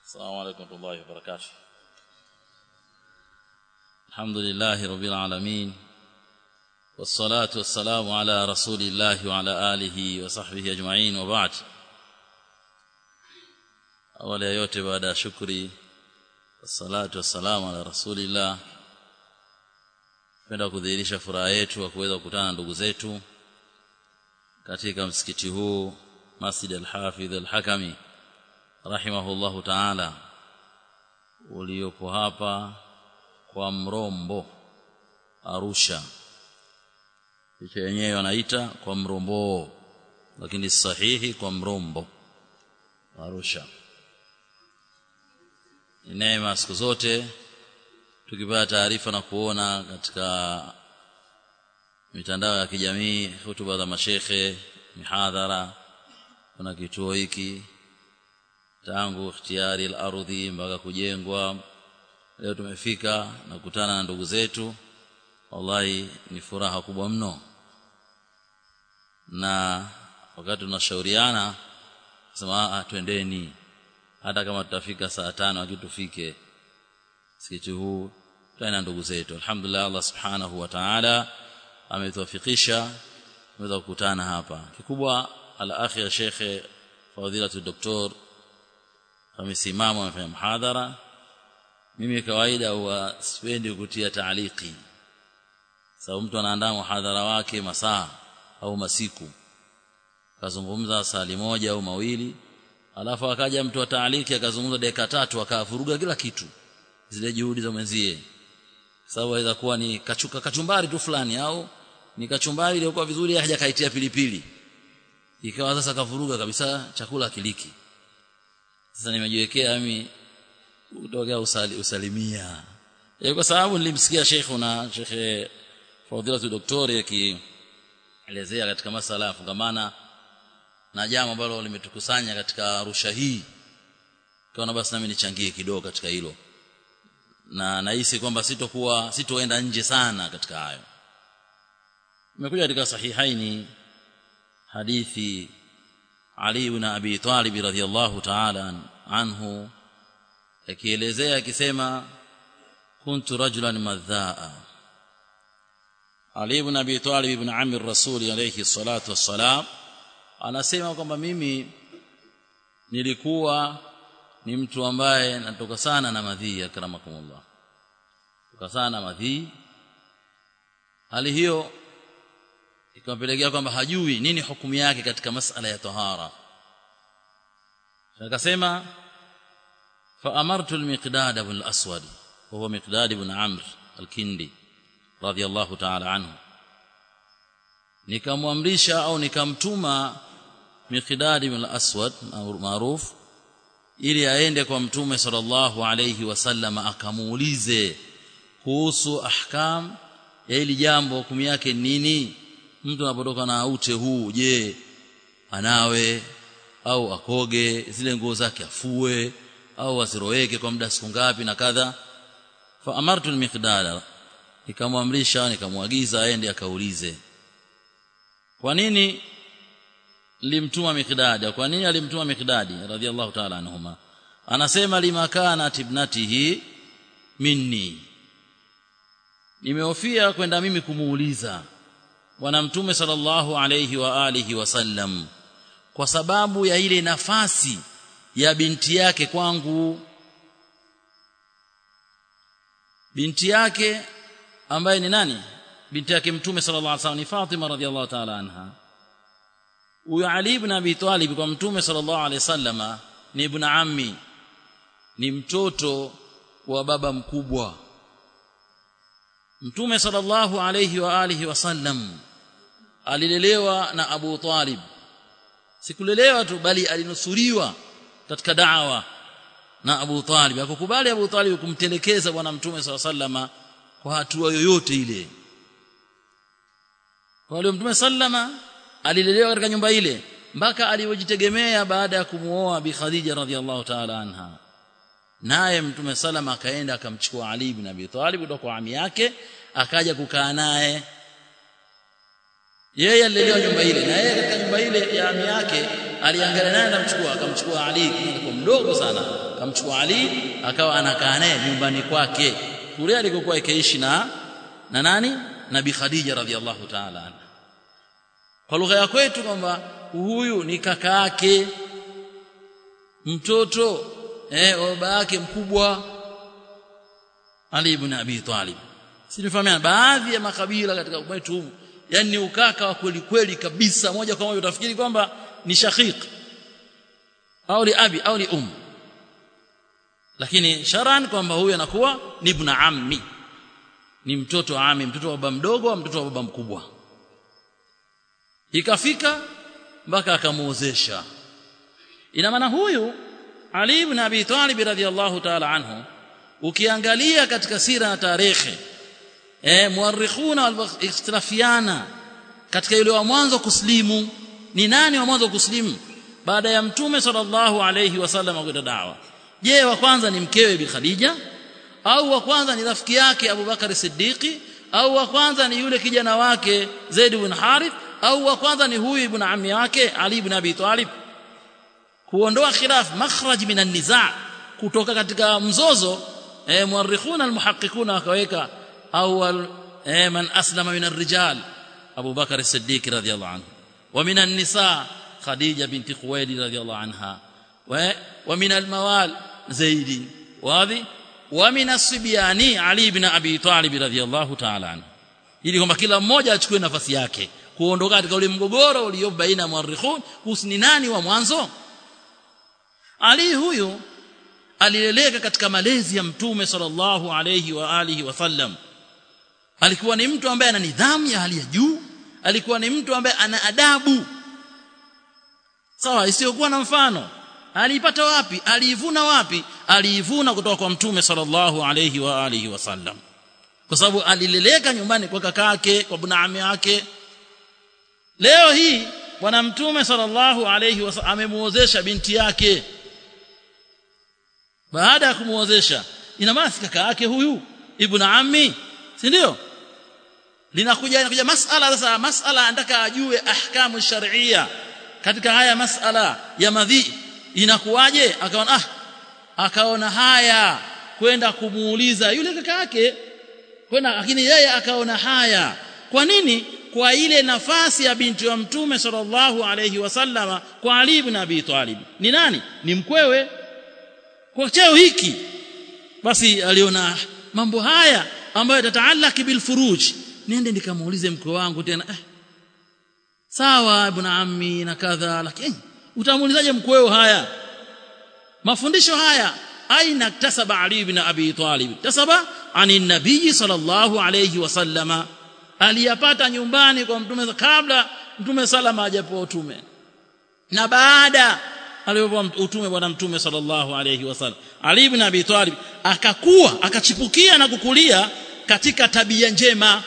السلام عليكم ورحمة الله وبركاته الحمد لله رب العالمين والصلاة والسلام على رسول الله وعلى آله وصحبه أجمعين وبعد أولا yote baada ya shukri wassalatu wassalamu ala rasulillah penda kudhihirisha furaha yetu wa kuweza kukutana na ndugu zetu katika msikiti huu Masjid al-Hafidh al-Hakami rahimahullahu ta'ala uliopo hapa kwa Mrombo Arusha picha yenyewe wanaita kwa Mrombo lakini sahihi kwa Mrombo Arusha ni neema siku zote tukipata taarifa na kuona katika mitandao ya kijamii hutuba za mashekhe mihadhara kuna kituo hiki tangu ikhtiyari al-ardhi mpaka kujengwa leo tumefika na kukutana na ndugu zetu wallahi ni furaha kubwa mno na wakati tunashauriana sema twendeni hata kama tutafika saa tano akitufike msikiti huu tena ndugu zetu alhamdulillah Allah subhanahu wa ta'ala ametuwafikisha tumeweza kukutana hapa kikubwa al-akhi ya shekhe fadhilatu doktor amesimama amefanya mhadhara mimi kawaida huwa sipendi kutia taaliki sababu mtu anaandaa mhadhara wake masaa au masiku kazungumza sali moja au mawili alafu akaja mtu wa taaliki akazungumza dakika tatu akavuruga kila kitu zile juhudi za mwenzie sababu inaweza kuwa ni kachuka kachumbari tu fulani au ni kachumbari iliyokuwa vizuri hajakaitia pilipili ikawa sasa kavuruga kabisa chakula kiliki sasa nimejiwekea mimi kutokea usali, usalimia e, kwa sababu nilimsikia sheikhuna shekhe fadhilatu doktori akielezea katika masala ya fungamana na jambo ambalo limetukusanya katika Arusha hii kaona basi nami nichangie kidogo katika hilo na nahisi kwamba sitokuwa sitoenda nje sana katika hayo imekuja katika sahihaini hadithi Ali ibn Abi Talib radhiyallahu ta'ala anhu akielezea akisema kuntu rajulan madhaa Ali ibn Abi Talib ibn Amr Rasul alayhi salatu wassalam anasema kwamba mimi nilikuwa ni mtu ambaye natoka sana na madhii akramakumullah toka sana na madhii hali hiyo ikampelekea kwamba hajui nini hukumu yake katika masala ya tahara akasema fa amartu al-miqdad ibn al-aswad huwa miqdad ibn amr al-kindi radiyallahu ta'ala anhu nikamwamrisha au nikamtuma miqdad ibn al-aswad maarufu ili aende kwa mtume sallallahu alayhi wasallam akamuulize kuhusu ahkam ya hili jambo hukumu yake nini mtu anapotoka na ute huu je anawe au akoge zile nguo zake afue au asiroweke kwa muda siku ngapi na kadha fa amartu al-miqdada nikamwamrisha nikamwagiza aende akaulize kwa nini limtuma miqdadi kwa nini alimtuma miqdadi radhiallahu ta'ala anhuma anasema limakana tibnatihi minni nimehofia kwenda mimi kumuuliza bwana mtume sallallahu alayhi wa alihi wasallam kwa sababu ya ile nafasi ya binti yake kwangu binti yake ambaye ni nani binti yake mtume sallallahu alayhi wasallam ni Fatima radhiallahu ta'ala anha huyo Ali ibn Abi Talib kwa mtume sallallahu alayhi wasallama ni ibn ammi ni mtoto wa baba mkubwa mtume sallallahu alayhi wa alihi wasallam alilelewa na Abu Talib sikulelewa tu bali alinusuriwa katika da'wa na Abu Talib akukubali Abu Talib kumtelekeza bwana mtume sallallahu alayhi wasallama kwa hatua yoyote ile kwa hiyo mtume sallama alilelewa katika nyumba ile mpaka alivyojitegemea baada ya kumuoa bi Khadija radhiallahu ta'ala anha naye mtume salama akaenda akamchukua Ali ibn Abi Talib kutoka kwa ami yake akaja kukaa naye yeye alilelewa nyumba ile na yeye katika nyumba ile ya ami yake aliangalia naye akamchukua akamchukua Ali alikuwa mdogo sana akamchukua Ali akawa anakaa naye nyumbani kwake kule alikokuwa ikiishi na na nani nabii Khadija radhiallahu ta'ala anha kwa lugha ya kwetu kwamba huyu ni kaka yake mtoto eh baba yake mkubwa Ali ibn Abi Talib sinifahamiana baadhi ya makabila katika kwetu humu yani ni ukaka wa kweli kweli kabisa moja kwa moja utafikiri kwamba ni shaqiq au li abi au li um lakini sharan kwamba huyu anakuwa ni ibn ammi ni mtoto wa ami mtoto wa baba mdogo au mtoto wa baba mkubwa ikafika mpaka akamuozesha ina maana huyu Ali ibn Abi Talib radhiyallahu ta'ala anhu ukiangalia katika sira na tarehe eh muarrikhuna walikhtilafiana katika yule wa mwanzo kuslimu ni nani wa mwanzo kuslimu baada ya mtume sallallahu alayhi wasallam kwenda dawa je wa kwanza ni mkewe bi Khadija au wa kwanza ni rafiki yake Abu Bakar Siddiqi au wa kwanza ni yule kijana wake Zaid ibn Harith au wa kwanza ni huyu ibn ammi wake Ali ibn Abi Talib kuondoa khilaf makhraj min an-niza' kutoka katika mzozo eh muarrikhuna almuhaqqiquna wakaweka awwal eh man aslama min ar-rijal Abu Bakar as-Siddiq radhiyallahu anhu wa min an-nisa Khadija binti Khuwaylid radhiyallahu anha wa wa min al-mawal Zaid wadhi wa min as-sibyani Ali ibn Abi Talib radhiyallahu ta'ala anhu ili kwamba kila mmoja achukue nafasi yake kuondoka katika ule mgogoro uliopo baina ya muarrikhun kuhusu ni nani wa mwanzo Ali huyu alileleka katika malezi ya mtume sallallahu alayhi wa alihi wasallam alikuwa ni mtu ambaye ana nidhamu ya hali ya juu alikuwa ni mtu ambaye ana adabu sawa isiyokuwa na mfano aliipata wapi aliivuna wapi aliivuna kutoka kwa mtume sallallahu alayhi wa alihi wasallam kwa sababu alileleka nyumbani kwa kakake kwa bwana yake leo hii bwana mtume sallallahu alayhi wasallam amemuozesha binti yake baada ya kumuozesha ina maana si kaka yake huyu ibn ammi si ndio linakuja inakuja masala sasa masala anataka ajue ahkamu shar'iyya katika haya masala ya madhi inakuwaje akaona ah akaona haya kwenda kumuuliza yule kaka yake kwenda lakini yeye akaona haya kwa nini kwa ile nafasi ya binti wa mtume sallallahu alayhi wasallama kwa Ali ibn Abi Talib ni nani ni mkwewe kwa cheo hiki basi aliona mambo haya ambayo tataalaki bil furuj niende nikamuulize mkwe wangu tena eh, sawa ibn ammi na kadha lakini utamuulizaje mkweo haya mafundisho haya aina tasaba ali ibn abi talib tasaba ani nabii sallallahu alayhi wasallama aliyapata nyumbani kwa mtume kabla mtume salama hajapewa utume na baada aliyopewa utume bwana mtume sallallahu alayhi wasallam Ali ibn Abi Talib akakuwa akachipukia na kukulia katika tabia njema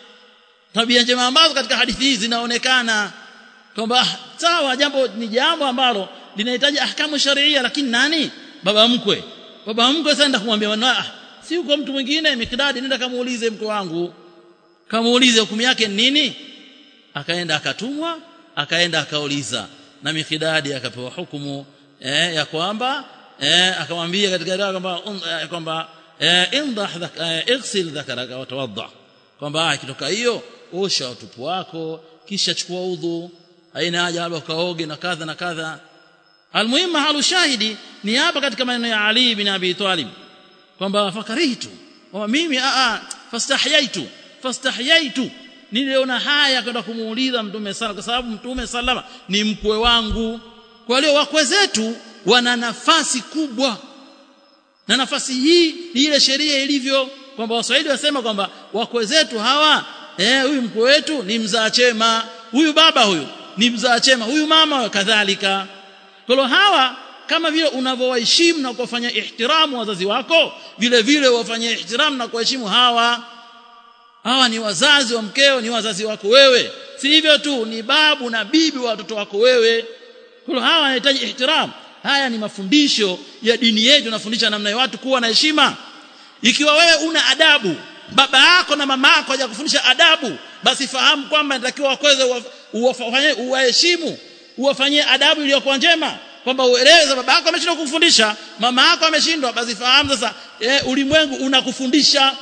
tabia njema ambazo katika hadithi hizi zinaonekana kwamba sawa jambo ni jambo ambalo linahitaji ahkamu sharia lakini nani baba mkwe baba mkwe sasa kumwambia ah si uko mtu mwingine mikdadi nenda kamuulize mkwe wangu kamuulize hukumu yake nini akaenda akatumwa akaenda akauliza na mikidadi akapewa hukumu eh, ya kwamba eh, akamwambia katika dawa kwamba um, eh, kwamba eh, indah eh, igsil dhakaraka wa tawadda kwamba ikitoka hiyo osha utupu wako kisha chukua udhu haina haja labda ukaoge na kadha na kadha almuhimu halu shahidi ni hapa katika maneno ya Ali bin Abi Talib kwamba fakarihtu kwamba mimi a a fastahyaitu fastahyaitu niliona haya kwenda kumuuliza mtume sala kwa sababu mtume salama ni mkwe wangu kwa hiyo wakwe zetu wana nafasi kubwa na nafasi hii ni ile sheria ilivyo kwamba waswahili wasema kwamba wakwe zetu hawa eh huyu mkwe wetu ni mzaa chema huyu baba huyu ni mzaa chema huyu mama kadhalika kwa hawa kama vile unavyowaheshimu na kuwafanya ihtiramu wazazi wako vile vile wafanye ihtiramu na kuheshimu hawa hawa ni wazazi wa mkeo ni wazazi wako wewe si hivyo tu ni babu na bibi wa watoto wako wewe kwa hawa wanahitaji ihtiram haya ni mafundisho ya dini yetu tunafundisha namna ya watu kuwa na heshima ikiwa wewe una adabu baba yako na mama yako hajakufundisha adabu basi fahamu kwamba inatakiwa wakweze uwafanye uwaheshimu uwafanyie adabu iliyokuwa njema kwamba uelewe baba yako ameshindwa kukufundisha mama yako ameshindwa basi fahamu sasa e, ulimwengu unakufundisha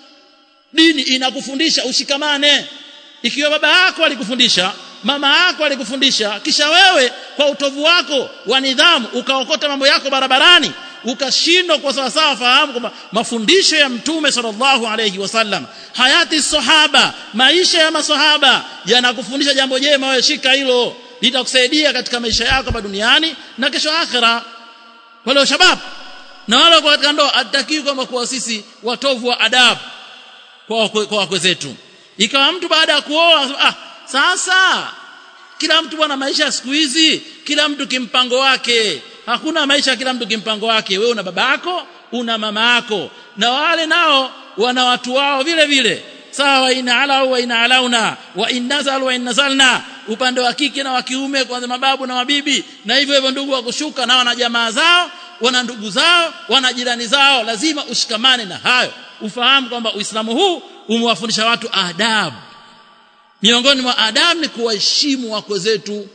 dini inakufundisha ushikamane ikiwa baba yako alikufundisha mama yako alikufundisha kisha wewe kwa utovu wako wa nidhamu ukaokota mambo yako barabarani ukashindwa kwa sawa sawa fahamu kwamba mafundisho ya mtume sallallahu alayhi wasallam hayati sahaba maisha ya masahaba yanakufundisha jambo jema wewe shika hilo litakusaidia katika maisha yako hapa duniani na kesho akhira wale shabab na wale kwa katika ndoa atakiwi kwamba kuwa sisi watovu wa adabu kwa kwa wakwe zetu ikawa mtu baada ya kuoa ah sasa kila mtu bwana maisha siku hizi kila mtu kimpango wake hakuna maisha kila mtu kimpango wake wewe una baba yako una mama yako na wale nao wana watu wao vile vile sawa ina ala wa ina alauna wa innazal wa innazalna upande wa kike na wa kiume kwanza mababu na mabibi na hivyo hivyo ndugu wa kushuka na wana jamaa zao wana ndugu zao wana jirani zao lazima ushikamane na hayo ufahamu kwamba Uislamu huu umewafundisha watu adabu miongoni mwa adabu ni kuwaheshimu wako zetu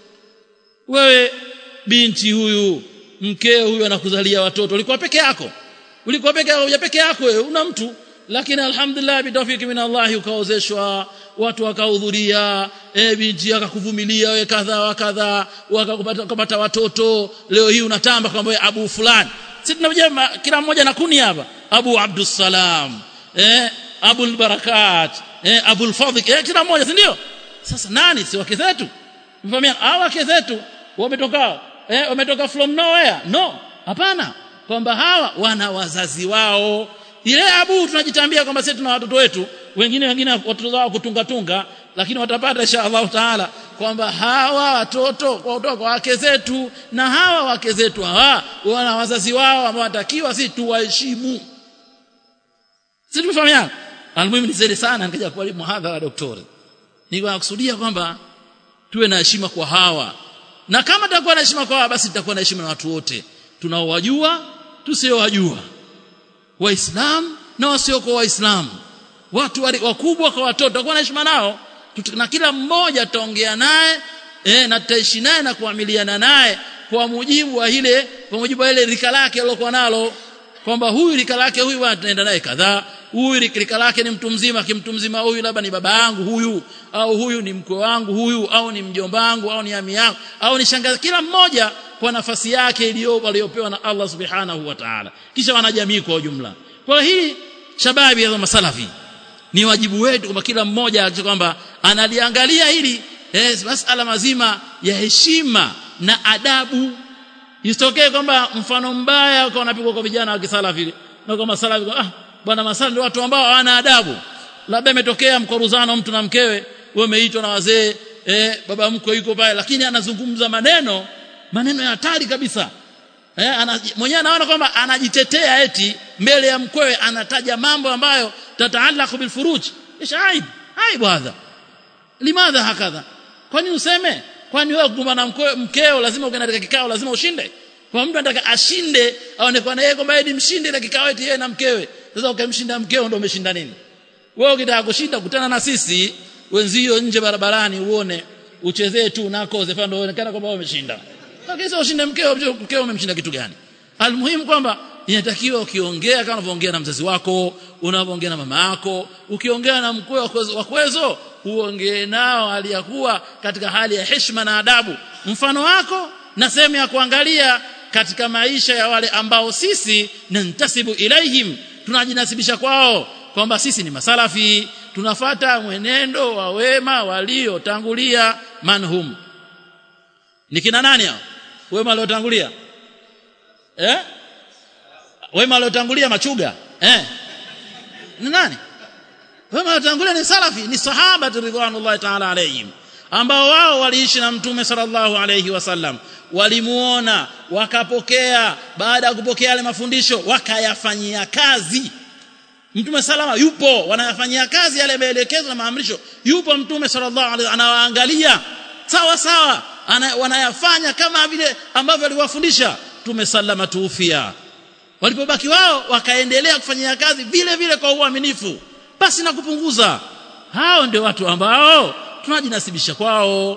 wewe binti huyu mkeo huyu anakuzalia watoto ulikuwa peke yako ulikuwa peke yako huja peke yako wewe una mtu lakini alhamdulillah bitawfiki min Allah ukaozeshwa watu wakahudhuria e binti akakuvumilia wewe kadha wa kadha wakakupata kupata watoto leo hii unatamba kwamba wewe abu fulani sisi tunajua kila mmoja na kuni hapa abu abdus salam eh abu barakat eh abu fadhik eh kila mmoja si ndio sasa nani si wake zetu mfahamiana hao wake zetu wametoka eh wametoka from nowhere no hapana kwamba hawa wana wazazi wao ile abu tunajitambia kwamba sisi tuna watoto wetu wengine wengine watoto wao kutunga tunga lakini watapata insha Allah taala kwamba hawa watoto kwa kutoka kwa wake zetu na hawa wake zetu hawa wana wazazi wao ambao watakiwa sisi tuwaheshimu sisi tumefahamiana almuhimu ni zaidi sana nikaja kwa muhadhara daktari nilikuwa kusudia kwamba tuwe na heshima kwa hawa na kama tutakuwa na heshima kwa hawa basi tutakuwa na heshima na watu wote tunaowajua tusiowajua waislamu na wasiokuwa waislamu watu wakubwa kwa watoto tutakuwa na heshima nao na kila mmoja tutaongea naye eh, na tutaishi naye na kuamiliana naye kwa mujibu wa ile kwa mujibu wa ile rika lake alilokuwa nalo kwamba huyu rika lake huyu bwana tunaenda naye kadhaa huyu rika lake ni mtu mzima kimtu mzima huyu labda ni baba yangu huyu au huyu ni mkwe wangu huyu au ni mjomba wangu au ni ami yangu au ni shangazi kila mmoja kwa nafasi yake iliyopo aliyopewa na Allah subhanahu wa ta'ala kisha wanajamii kwa ujumla kwa hii shababi ya masalafi ni wajibu wetu kwamba kila mmoja kwamba analiangalia hili eh, masala mazima ya heshima na adabu isitokee kwamba mfano mbaya kwa unapigwa kwa vijana wa kisalafi na kwa masalafi ah bwana masalafi ndio watu ambao hawana adabu labda imetokea mkoruzano mtu na mkewe wewe umeitwa na wazee eh, baba mkwe yuko pale lakini anazungumza maneno maneno ya hatari kabisa eh, ana, mwenyewe anaona kwamba anajitetea eti mbele ya mkwewe anataja mambo ambayo tataallaq bil furuj isha aib aib hadha limadha hakadha kwani useme kwani wewe kugombana na mkeo lazima ukaenda katika kikao lazima ushinde kwa mtu anataka ashinde aonekane yeye kwamba yeye ni mshinde na kikao eti yeye na mkewe sasa ukamshinda mkeo ndio umeshinda nini wewe ukitaka kushinda kutana na sisi wenzio nje barabarani uone uchezee tu nako zefa ndio uonekana kwamba wewe umeshinda lakini sasa ushinde mkeo mkeo umemshinda kitu gani almuhimu kwamba inatakiwa ukiongea kama unavyoongea na mzazi wako unavyoongea na mama yako ukiongea na mkwe wa kwezo uongee nao hali ya kuwa katika hali ya heshima na adabu mfano wako na sehemu ya kuangalia katika maisha ya wale ambao sisi nantasibu ilaihim tunajinasibisha kwao kwamba sisi ni masalafi tunafata mwenendo wa wema waliotangulia manhum ni kina nani hao wema waliotangulia eh wema waliotangulia machuga eh ni nani wema waliotangulia ni salafi ni sahaba ridwanullahi ta'ala alayhim ambao wao waliishi na mtume sallallahu alayhi wasallam walimuona wakapokea baada ya kupokea yale mafundisho wakayafanyia kazi mtume salama yupo wanayafanyia kazi yale maelekezo na maamrisho yupo mtume sallallahu alaihi anawaangalia sawa sawa ana, wanayafanya kama vile ambavyo aliwafundisha mtume salama tuufia walipobaki wao wakaendelea kufanyia kazi vile vile kwa uaminifu basi na kupunguza hao ndio watu ambao tunajinasibisha kwao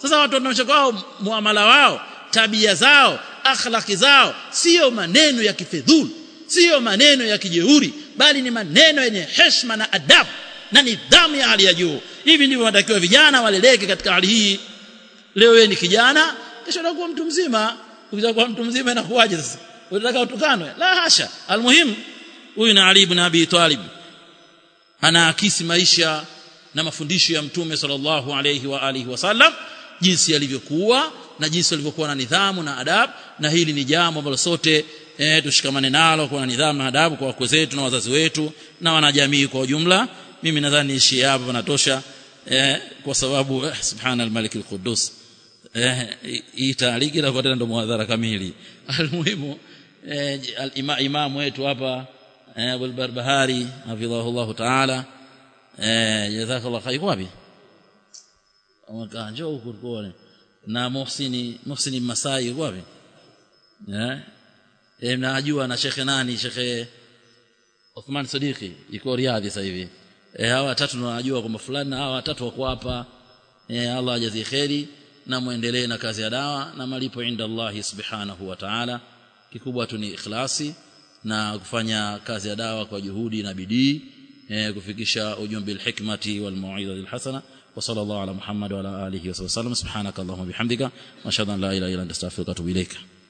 sasa watu wanaonyesha kwao muamala wao tabia zao akhlaki zao sio maneno ya kifedhuli sio maneno ya kijeuri bali ni maneno yenye heshima na adabu na nidhamu ya hali ya juu hivi ndivyo wanatakiwa vijana waleleke katika hali hii leo wewe ni kijana kesho unakuwa mtu mzima ukitaka kuwa mtu mzima inakuwaje sasa unataka utukanwe la hasha almuhim huyu na Ali ibn Abi Talib anaakisi maisha na mafundisho ya mtume sallallahu alayhi wa alihi wasallam jinsi yalivyokuwa na jinsi walivyokuwa na nidhamu na adabu na hili ni jambo ambalo sote e, tushikamane nalo kwa nidhamu na adabu kwa wakwe zetu na wazazi wetu na wanajamii kwa ujumla mimi nadhani ishi hapa panatosha e, kwa sababu eh, subhana al-malik al-quddus eh hii taaliki itakuwa tena ndo muadhara kamili almuhimu eh, al-imam wetu hapa eh, Abu al-Barbahari hafidhahullah ta'ala eh jazakallahu khair wapi amakaa njoo huko tuone na Muhsini Muhsini Masai yuko wapi eh eh mnajua na shekhe nani shekhe Uthman Sadiqi yuko Riyadh sasa hivi eh hawa watatu tunajua kwamba fulani na hawa watatu wako hapa eh Allah ajazie kheri na muendelee na kazi ya dawa na malipo inda Allah subhanahu wa ta'ala kikubwa tu ni ikhlasi na kufanya kazi ya dawa kwa juhudi na bidii eh, kufikisha ujumbe alhikmati wal mau'izati alhasana wa sallallahu ala muhammad wa ala alihi wa sallam subhanaka allahumma bihamdika wa ashhadu an la ilaha illa anta astaghfiruka wa atubu ilaika